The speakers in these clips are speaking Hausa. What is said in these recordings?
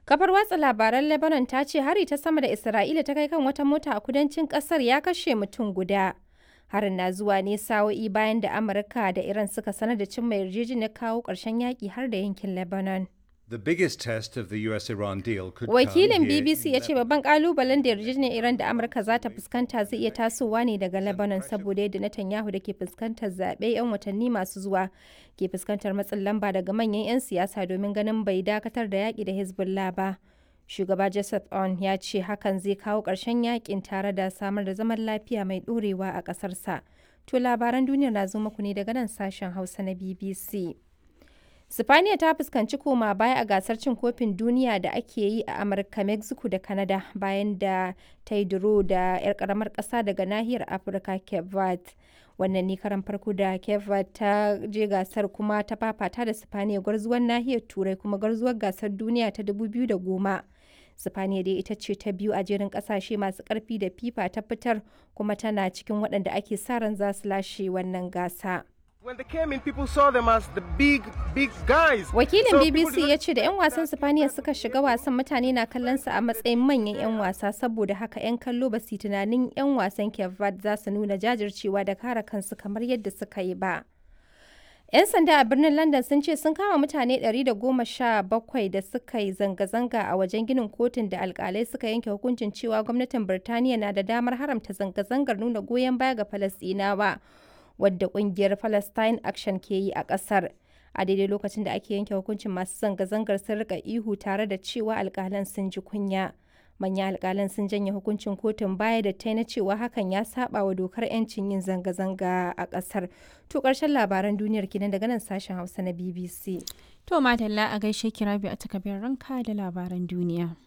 Kafar watsa labaran Lebanon ta ce hari ta sama da Isra'ila ta kai kan wata mota a kudancin kasar ya kashe mutum guda. Harin na zuwa ne sa'o'i bayan da Amurka da Iran suka sanar da cimma yarjejeniyar kawo ƙarshen yaƙi har da yankin Lebanon. The biggest test of the US-Iran deal could Wakilin come here BBC in ya ce babban kalubalen da yarjejeniyar Iran da Amurka za ta fuskanta zai iya tasowa ne daga Lebanon saboda yadda Netanyahu da ke fuskantar zaɓe 'yan watanni masu zuwa ke fuskantar matsin lamba daga manyan 'yan siyasa domin ganin bai dakatar da yaƙi da Hezbollah ba. Shugaba Joseph On ya ce hakan zai kawo ƙarshen yaƙin tare da samar da zaman lafiya mai ɗorewa a ƙasarsa. To labaran duniyar na zo muku ne daga nan sashen Hausa na BBC. Sifaniya ta fuskanci koma baya a gasar cin kofin duniya da ake yi a Amurka, Mexico da Canada bayan da ta yi duro da 'yar karamar ƙasa daga nahiyar Afirka Cape Verde. Wannan ne karan farko da Cape Verde ta je gasar kuma ta fafata da Sifaniya gwarzuwar nahiyar Turai kuma gwarzuwar gasar duniya ta 2010. Sifaniya dai ita ce ta biyu a jerin kasashe masu karfi da FIFA ta fitar kuma tana cikin waɗanda ake sa ran za su lashe wannan gasa. When they came in, people saw them as the big, big guys. Wakilin So people BBC did ya not- ce da 'yan wasan Sifaniya suka shiga wasan mutane na kallon su a matsayin manyan 'yan wasa saboda haka 'yan kallo ba su yi tunanin 'yan wasan Cape Verde za su nuna jajircewa da kare kansu kamar yadda suka yi ba. 'Yan sanda a birnin London sun ce sun kama mutane 117 da suka yi zanga-zanga a wajen ginin kotun da alkalai suka yanke hukuncin cewa gwamnatin Birtaniya na da damar haramta zanga-zangar nuna goyon baya ga Falasɗinawa, wadda ƙungiyar Palestine Action ke yi a ƙasar. A daidai lokacin da ake yanke hukuncin masu zanga-zangar sun rika ihu tare da cewa alkalan sun ji kunya. Manyan alkalan sun janye hukuncin kotun baya da ta na cewa hakan ya saba wa dokar 'yancin yin zanga-zanga a ƙasar. To ƙarshen labaran duniyar kenan daga nan sashen Hausa na BBC. To madalla a gaishe kirabi a takabin ranka da labaran duniya.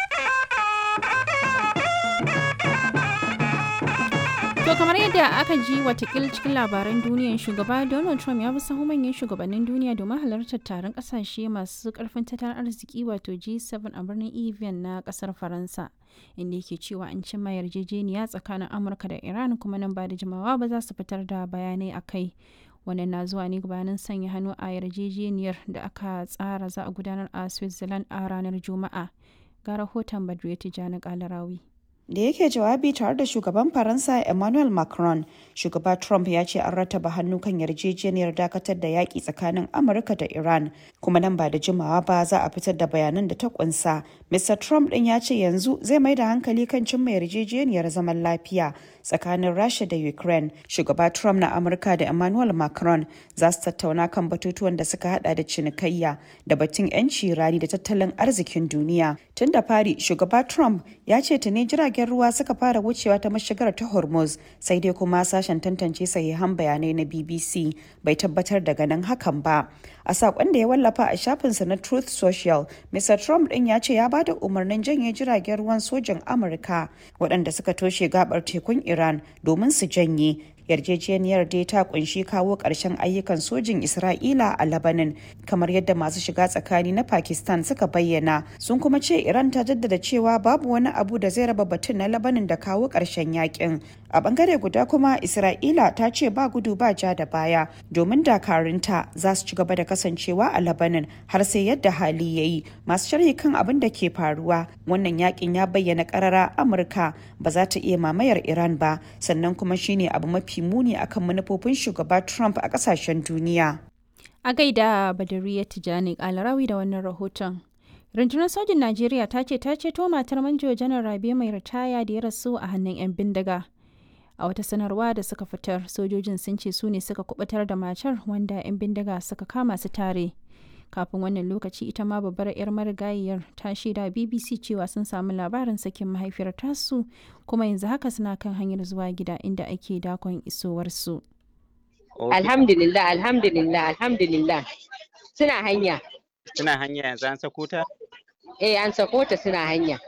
To kamar yadda aka ji watakil cikin labaran duniyan shugaba Donald Trump ya bi sahu manyan shugabannin duniya domin halartar taron kasashe masu karfin tattalin arziki wato G7 a birnin Evian na kasar Faransa. Inda yake cewa an cimma yarjejeniya tsakanin Amurka da Iran kuma nan ba da jimawa ba za su fitar da bayanai a kai. Wannan na zuwa ne gabanin sanya hannu a yarjejeniyar da aka tsara za a gudanar a Switzerland a ranar Juma'a. Ga rahoton Badriya Tijjani Kalarawi. da yake jawabi tare da shugaban faransa emmanuel macron shugaba trump ya ce an rataba hannu kan yarjejeniyar dakatar da yaƙi tsakanin amurka da iran kuma nan ba da jimawa ba za a fitar da bayanan da ta kunsa mr trump ɗin ya ce yanzu zai mai da hankali kan cimma yarjejeniyar zaman lafiya tsakanin rasha da ukraine shugaba trump na amurka da emmanuel macron za su tattauna kan batutuwan da suka hada da cinikayya da batun 'yanci rani da tattalin arzikin duniya tun da fari shugaba trump ya ce tuni jiragen ruwa suka fara wucewa ta mashigar ta hormuz sai dai kuma sashen tantance sahihan bayanai na bbc bai tabbatar da ganin hakan ba a sakon da ya wallafa a shafinsa na truth social mr trump din ya ce ya ba da umarnin janye jiragen ruwan sojin amurka waɗanda suka toshe gabar tekun iran domin su janye yarjejeniyar dai ta kunshi kawo ƙarshen ayyukan sojin isra'ila a labanin kamar yadda masu shiga tsakani na pakistan suka bayyana sun kuma ce iran ta jaddada cewa babu wani abu da zai raba batun na labanin da kawo ƙarshen yakin a bangare guda kuma isra'ila ta ce ba gudu ba ja da baya domin dakarunta za su ci gaba da kasancewa a labanin har sai yadda hali ya yi masu sharhi kan abin da ke faruwa wannan yakin ya bayyana karara amurka ba za ta iya mamayar iran ba sannan kuma shine abu mafi muni akan manufofin shugaba trump a kasashen duniya A gaida Badariya Tijjani Kalarawi da wannan rahoton. Rundunar sojin Najeriya ta ce ta ceto matar manjo janar Rabe mai ritaya da ya rasu a hannun 'yan bindiga. A wata sanarwa da suka fitar, sojojin sun ce su ne suka kubutar da matar wanda 'yan bindiga suka kama su tare. Kafin wannan lokaci ita ma babbar 'yar marigayiyar ta shaida BBC cewa sun samu labarin sakin mahaifiyar tasu kuma yanzu haka suna kan hanyar zuwa gida inda ake dakon isowarsu. Alhamdulillah, alhamdulillah, alhamdulillah. Suna hanya. Suna hanya yanzu an sako ta? Eh, an sako ta suna hanya.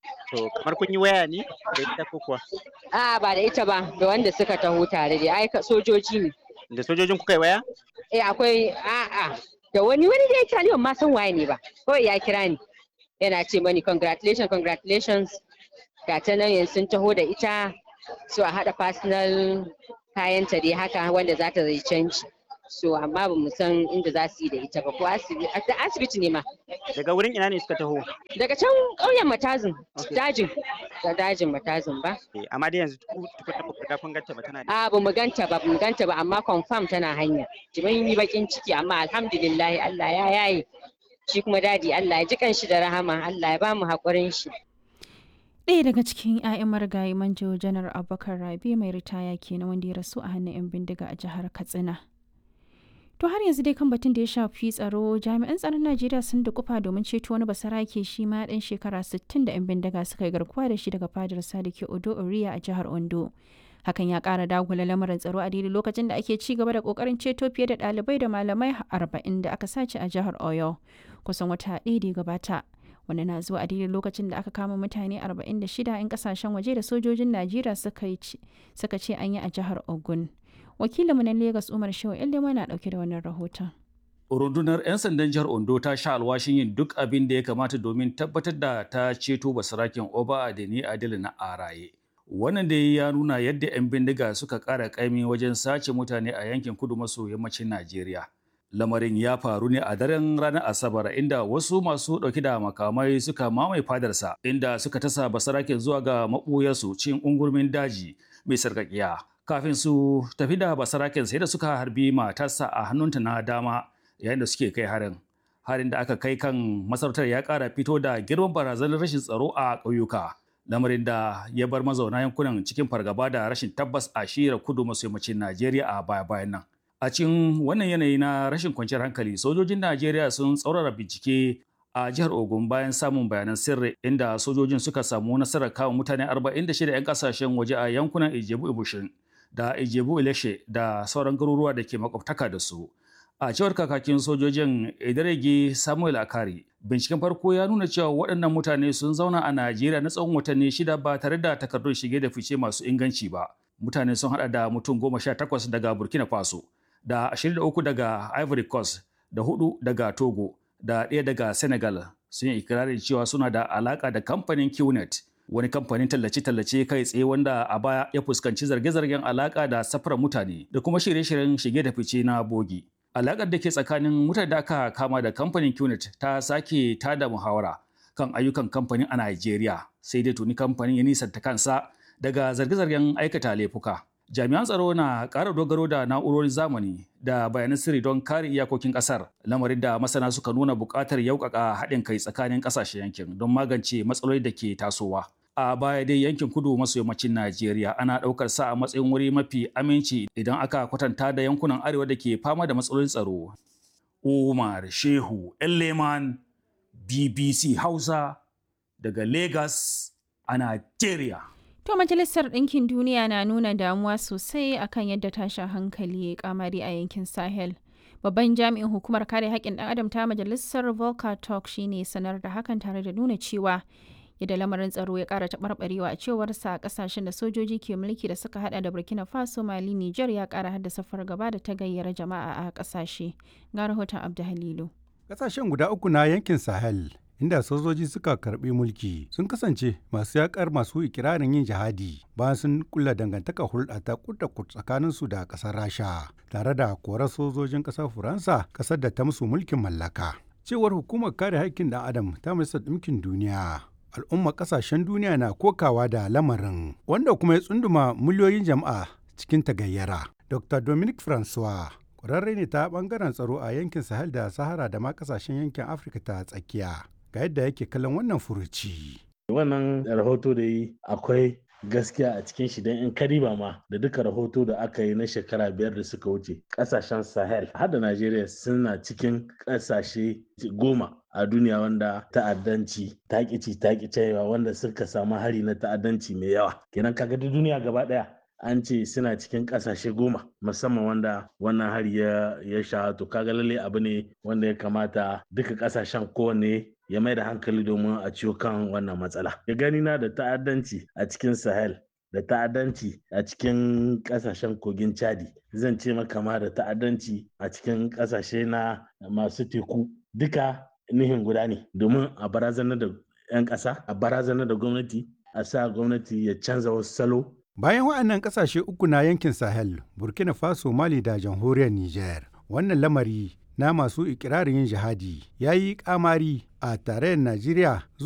To kamar kun yi waya ne da ita ko kuwa? A'a ba da ita ba, da wanda suka taho tare da ai ka- sojoji ne. Da sojojin kuka yi waya? Eh, akwai a'a da wani wani da ya kira ni ban ma san waye ne ba. Kawai ya kira ni. Yana ce mani congratulations, congratulations. Ga ta nan yanzu sun taho da ita. So a haɗa personal kayanta dai haka wanda za ta zai canji. so amma ba mu san inda za su yi da ita ba ko asibiti asibiti ne ma Daga wurin ina ne suka taho? daga can ƙauyen matazin dajin da dajin matazin ba Eh, Amma dai yanzu ku tukunna ba ku riga kun ganta ba tana da. a ba mu ganta ba ba mu ganta ba amma confirm tana hanya jimin yi bakin ciki amma alhamdulillah Allah ya yaye shi kuma dadi Allah ya ji kanshi da rahama Allah ya ba mu haƙurin shi ɗaya daga cikin 'ya'yan marigayi manjo janar abubakar rabi mai ritaya kenan wanda ya rasu a hannun 'yan bindiga a jihar katsina to har yanzu dai kan batun da ya shafi tsaro jami'an tsaron najeriya sun da kufa domin ceto wani basarake shi ma ɗan shekara 60 da 'yan bindiga suka yi garkuwa da shi daga fadar sadiki odo oriya a jihar ondo hakan ya ƙara dagula lamarin tsaro a daidai lokacin da ake ci gaba da ƙoƙarin ceto fiye da ɗalibai da malamai 40 da aka sace a jihar oyo kusan wata ɗaya da ya gabata wanda na zuwa a daidai lokacin da aka kama mutane 46 'yan kasashen waje da sojojin najeriya suka ce an yi a jihar ogun wakilinmu na lagos umar shehu ilima na dauke da wannan rahoton rundunar 'yan sandan jihar ondo ta sha alwashin yin duk abin da ya kamata domin tabbatar da ta ceto basaraken oba adeni adil na araye wannan da ya nuna yadda 'yan bindiga suka kara kaimi wajen sace mutane a yankin kudu maso yammacin najeriya lamarin ya faru ne a daren ranar asabar inda wasu masu ɗauki da makamai suka mamaye fadarsa inda suka tasa basaraken zuwa ga maɓuyarsu cin ungurmin daji mai sarƙaƙiya kafin su tafi da basaraken sai da suka harbi matarsa a hannunta na dama yayin da suke kai harin harin da aka kai kan masarautar ya ƙara fito da girman barazanar rashin tsaro a ƙauyuka lamarin da ya bar mazauna yankunan cikin fargaba da rashin tabbas a shira kudu maso yammacin najeriya a baya-bayan nan A cikin wannan yanayi na rashin kwanciyar hankali, sojojin Najeriya sun tsaurara bincike a jihar Ogun bayan samun bayanan sirri inda sojojin suka samu nasarar kawo mutane 46 'yan kasashen waje a yankunan Ijebu Ibushin da Ijebu Ileshe da sauran garuruwa da ke makwabtaka da su. A cewar kakakin sojojin Idarege Samuel Akari, binciken farko ya nuna cewa waɗannan mutane sun zauna a Najeriya na tsawon watanni shida ba tare da takardun shige da fice masu inganci ba. Mutane sun haɗa da mutum goma sha takwas daga Burkina Faso, da 23 daga Ivory Coast da hudu daga Togo da ɗaya daga Senegal sun yi ikirarin cewa suna da alaka da kamfanin QNet wani kamfanin tallace-tallace kai tsaye wanda a baya ya fuskanci zarge-zargen alaka da safarar mutane da kuma shirye-shiryen shige da fice na bogi. Alakar da ke tsakanin mutane da aka kama da kamfanin QNet ta sake tada muhawara kan ayyukan kamfanin a Najeriya sai dai tuni kamfanin ya nisanta kansa daga zarge-zargen aikata laifuka. jami'an tsaro na ƙara dogaro da na'urorin zamani da bayanan sirri don kare iyakokin ƙasar lamarin da masana suka nuna buƙatar yaukaka haɗin kai tsakanin ƙasashen yankin don magance matsaloli da ke tasowa a baya dai yankin kudu maso yammacin najeriya ana ɗaukar sa a matsayin wuri mafi aminci idan aka kwatanta da yankunan arewa da ke fama da matsalolin tsaro umar shehu leman bbc hausa daga lagos a najeriya To Majalisar Ɗinkin Duniya na nuna damuwa sosai akan yadda tashin hankali ya kamari a yankin Sahel. Babban jami'in hukumar kare haƙƙin ɗan adam ta Majalisar Volker Turk shine sanar da hakan tare da nuna cewa yadda lamarin tsaro ya ƙara taɓarɓarewa a cewarsa a ƙasashen da sojoji ke mulki da suka hada da Burkina Faso, Mali, Niger ya ƙara haddasa fargaba da ta gayyara jama'a a ƙasashe. Ga rahoton Abdu Halilu. Ƙasashen guda uku na yankin Sahel inda sojoji suka karbi mulki sun kasance masu yakar masu ikirarin yin jihadi bayan sun kulla dangantaka hulɗa ta kudda tsakanin su da ƙasar rasha tare da korar sojojin ƙasar faransa ƙasar da ta musu mulkin mallaka cewar hukumar kare haƙƙin ɗan adam ta majalisar ɗinkin duniya al'ummar ƙasashen duniya na kokawa da lamarin wanda kuma ya tsunduma miliyoyin jama'a cikin tagayyara dr dominic francois ƙwararre ne ta ɓangaren tsaro a yankin sahel da sahara da ma ƙasashen yankin afirka ta tsakiya ga yadda yake kallon wannan furuci. Wannan rahoto da yi akwai gaskiya a cikin shi don in kariba ma da duka rahoto da aka yi na shekara biyar da suka wuce kasashen sahel har da najeriya suna cikin kasashe goma a duniya wanda ta'addanci takici cewa wanda suka samu hari na ta'addanci mai yawa kenan kaga da duniya gaba daya an ce suna cikin kasashe goma musamman wanda wannan hari ya ya sha to kaga lalle abu ne wanda ya kamata duka kasashen kowanne ya mai da hankali domin a ciwo kan wannan matsala ya gani na da ta'addanci a cikin sahel da ta'addanci a cikin kasashen kogin chadi zan ce maka ma da ta'addanci a cikin kasashe na masu teku duka nihin guda ne domin a barazanar da 'yan ƙasa a barazanar da gwamnati a sa gwamnati ya canza wasu salo Bayan waɗannan ƙasashe uku na yankin Sahel, Burkina Faso, Mali da jamhuriyar Niger, wannan lamari na masu ikirarin yin jihadi ya yi kamari a tarayyar Najeriya